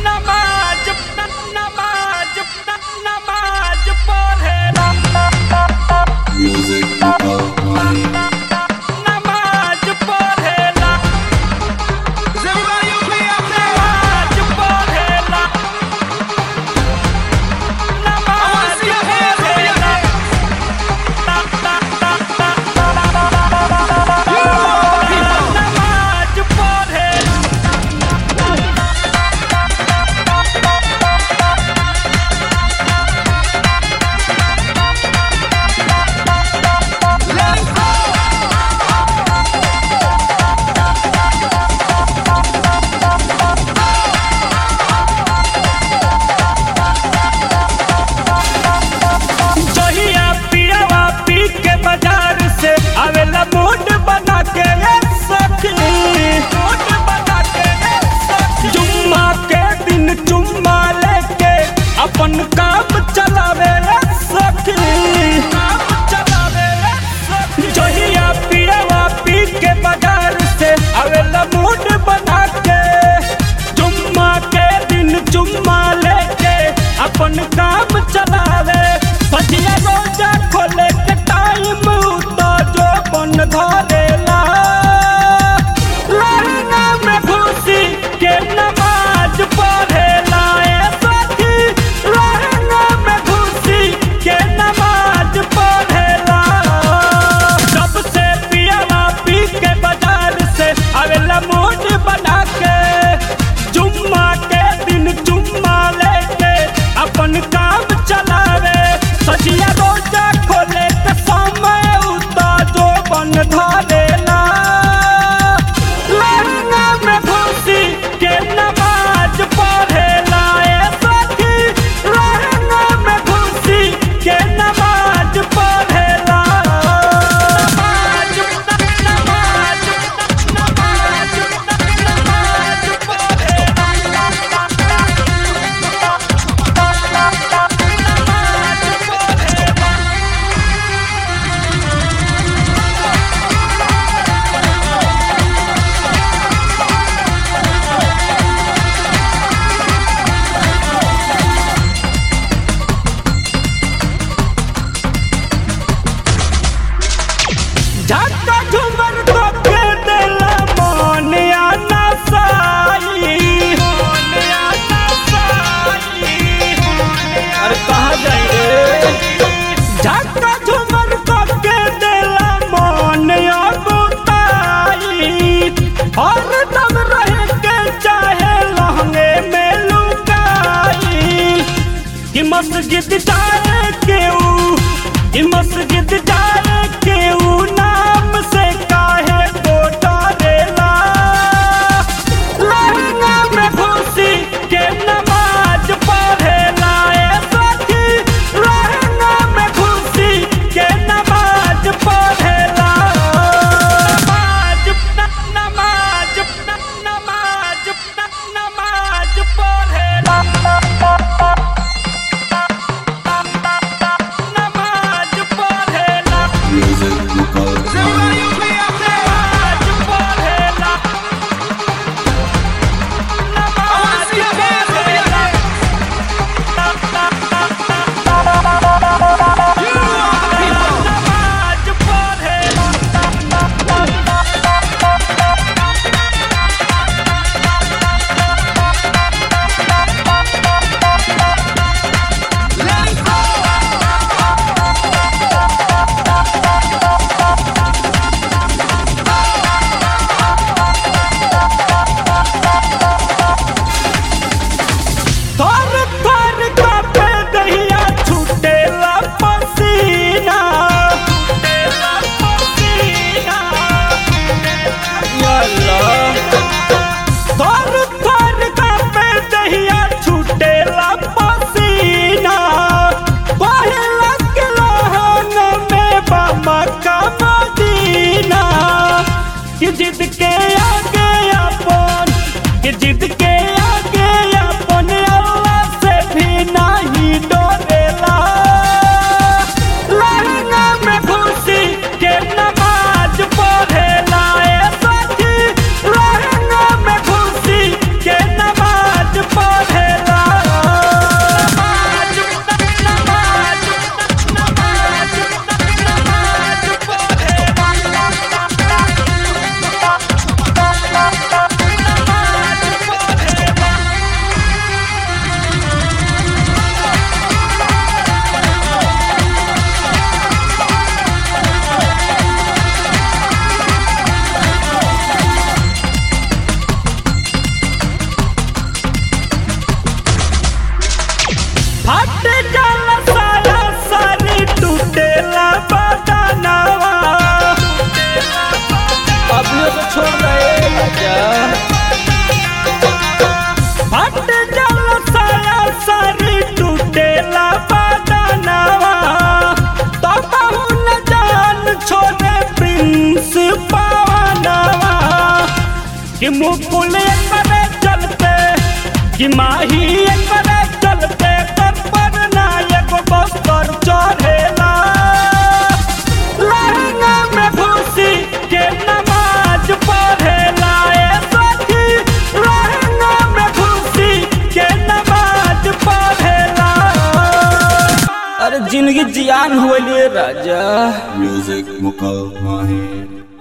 नमाज नमाज नमाज पढ़ेला Music Online. नमाज पढ़ेला नमाज पढ़ेला नमाज पढ़ेला नमाज पढ़ेला जहिया पियावा पी के बाजार से आवेला मूड बना के ए सखी मूड बना के ए सखी जुम्मा के दिन चुम्मा लेके अपन काम चलावे ए सखी काम चलावे ए सखी जहिया पियावा पी के बाजार से आवेला मूड बना के जुम्मा के दिन चुम्मा लेके अपन काम चलावे सजिया रोजा खोले के टाइम तो जो बन धरेला लहंगा में घुसी के नमाज पढ़ेला ए सखी लहंगा में घुसी के नमाज पढ़ेला जब से पियावा पी के बाजार से आवेला मूड बना के जुम्मा के दिन जुम्मा लेके अपन काम चलावे सजिया रोजा खोले के समय उता जो बन धरेला लहंगा में घुसी के नमाज पढ़ेला ए सखी लहंगा में घुसी के नमाज पढ़ेला नमाज नमाज नमाज नमाज पढ़ेला झटका झुमर तो के देला मन आना साई मन आना साई अरे कहाँ जाई रे झटका झुमर तो के देला मन अबुताई हर दम रह के चाहे लहंगे में लुकाई कि मस्जिद जाए केऊ कि मस्जिद जाए केऊ नाम से काहे को डरेला लहंगा में घुसी के नमाज पढ़ेला ए सखी लहंगा में घुसी के नमाज पढ़ेला नमाज नमाज नमाज नमाज पढ़ेला नमाज पढ़ेला Music Online. नमाज पढ़ेला नमाज पढ़ेला नमाज पढ़ेला थर थर कापे दहिया छूटेला पसीना छूटेला पसीना थर थर कापे दहिया छूटेला पसीना पहला के लहन में बामा का मदीना कि जिद के आगे अपन कि जिद के आगे अपन अल्लाह से भी नहीं डरेला लहंगा में घुसी के नमाज पढ़ेला ए सखी लहंगा में घुसी के नमाज पढ़े कि मुकुल करे चलते कि माही करे चलते तर पर ना एगो बस्तर चढ़ेला लहंगा में घुसी के नमाज पढ़ेला ए सखी लहंगा में घुसी के नमाज पढ़ेला अरे जिंदगी जियान हुए राजा Music Mukal Mahi.